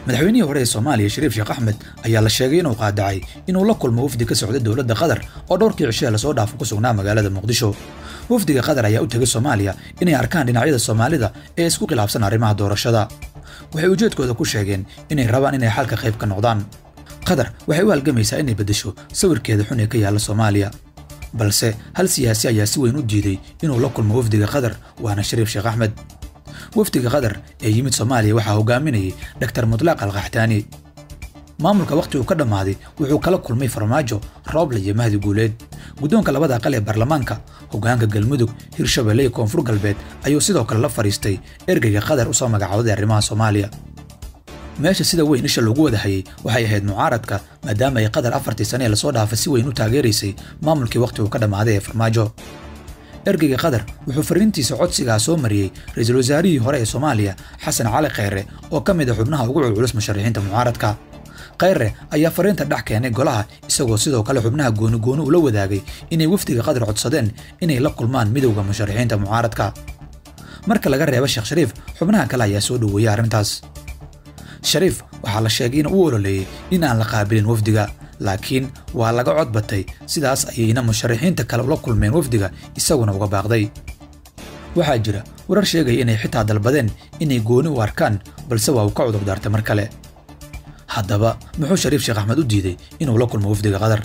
madaxweynihii hore ee soomaaliya shariif sheekh axmed ayaa la sheegay inuu qaadacay inuu la kulmo wafdi ka socda dowladda qatar oo dhowrkii cishaha lasoo dhaafo ku sugnaa magaalada muqdisho wafdiga qatar ayaa u tegay soomaaliya inay arkaan dhinacyada soomaalida ee isku khilaafsan arrimaha doorashada waxay ujeedkooda ku sheegeen inay rabaan inay xalka qayb ka noqdaan qatar waxay u halgamaysaa inay beddesho sawirkeeda xun ee ka yaalla soomaaliya balse hal siyaasi ayaa si weyn u diiday inuu la kulmo wafdiga qatar waana shariif sheekh axmed wafdiga qatar ee yimid soomaaliya waxaa hogaaminayay dhaktar mutlaaq alkaxtaani maamulka wakhti uu ka dhammaaday wuxuu kala kulmay farmaajo rooble iyo mahdi guuleed guddoonka labada aqal ee baarlamaanka hoggaanka galmudug hirshabelle iyo koonfur galbeed ayuu sidoo kale la fadhiistay ergeyga qatar u soo magacooday arrimaha soomaaliya meesha sida weyn isha loogu wada hayay waxay ahayd mucaaradka maadaama ay qatar afartii sane ee lasoo dhaafay si weyn u taageeraysay maamulkii wakhti uu ka dhammaaday ee farmaajo ergeyga qatar wuxuu fariintiisa codsigaa soo mariyey ra-iisul wasaarihii hore ee soomaaliya xasan cali khayre oo ka mid a xubnaha ugu culculus musharaxiinta mucaaradka khayre ayaa fariinta dhex keenay golaha isagoo sidoo kale xubnaha gooni gooni ula wadaagay inay wafdiga qatar codsadeen inay la kulmaan midowda musharaxiinta mucaaradka marka laga reebo sheekh shariif xubnaha kale ayaa soo dhoweeyey arrintaas shariif waxaa la sheegay in uu ololeeyey in aan la qaabilin wafdiga laakiin waa laga cod batay sidaas ayayna musharaxiinta kale ula kulmeen wafdiga isaguna uga baaqday waxaa jira warar sheegaya inay xitaa dalbadeen inay gooni u arkaan balse waa uu ka cudur daartay mar kale haddaba muxuu shariif sheekh axmed u diiday inuu la kulmo wafdiga qatar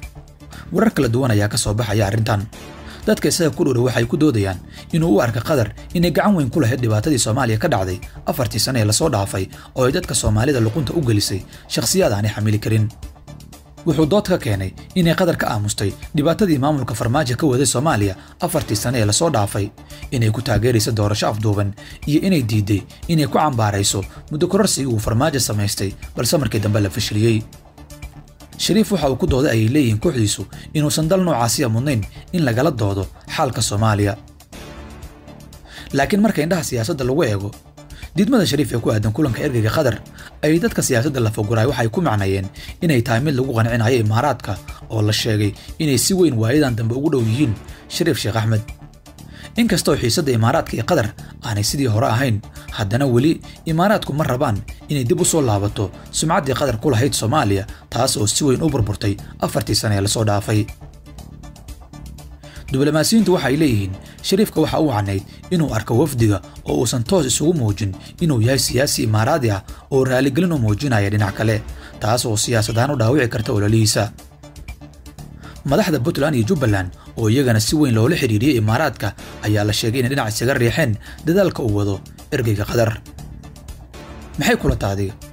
warar kala duwan ayaa ka soo baxaya arrintan dadka isaga ku dhowra waxay ku doodayaan inuu u arka qatar inay gacan weyn ku lahayd dhibaatadii soomaaliya ka dhacday afartii sane ee lasoo dhaafay oo ay dadka soomaalida luqunta u gelisay shakhsiyaad aanay xamili karin wuxuu dood ka keenay inay qatar ka aamustay dhibaatadii maamulka farmaajo ka waday soomaaliya afartii sane ee lasoo dhaafay inay ku taageerayso doorasho afduuban iyo inay diiday inay ku cambaarayso muddo kororsigii uu farmaajo samaystay balse markii dambe la fashiliyey shariif waxa uu ku dooday ayay leeyihiin kooxdiisu inuusan dal noocaasiya mudnayn in lagala doodo xaalka soomaaliya laakiin marka indhaha siyaasadda lagu eego diidmada shariif ee ku aadan kulanka ergeyga qatar ay dadka siyaasadda la foguraay waxay ku macnayeen inay tahay mid lagu qancinayo imaaraadka oo la sheegay inay si weyn waayadan dambe ugu dhow yihiin shariif sheekh axmed inkastoo xiisadda imaaraadka iyo qatar aanay sidii hore ahayn haddana weli imaaraadku ma rabaan inay dib u soo laabato sumcaddii qatar ku lahayd soomaaliya taas oo si weyn u burburtay afartii sane ee lasoo dhaafay diblomaasiyiintu waxay leeyihiin shariifka waxa uu canayd inuu arko wafdiga oo uusan toos isugu muujin inuu yahay siyaasi imaaraadi ah oo raaligelin u muujinaya dhinac kale taas oo siyaasad ahaan u dhaawici karta ololihiisa madaxda puntland iyo jubbaland oo iyagana si weyn loola xidhiiriyey imaaraadka ayaa la sheegay inay dhinac isaga riixeen dadaalka uu wado ergeyga qatar maxay kula taadiga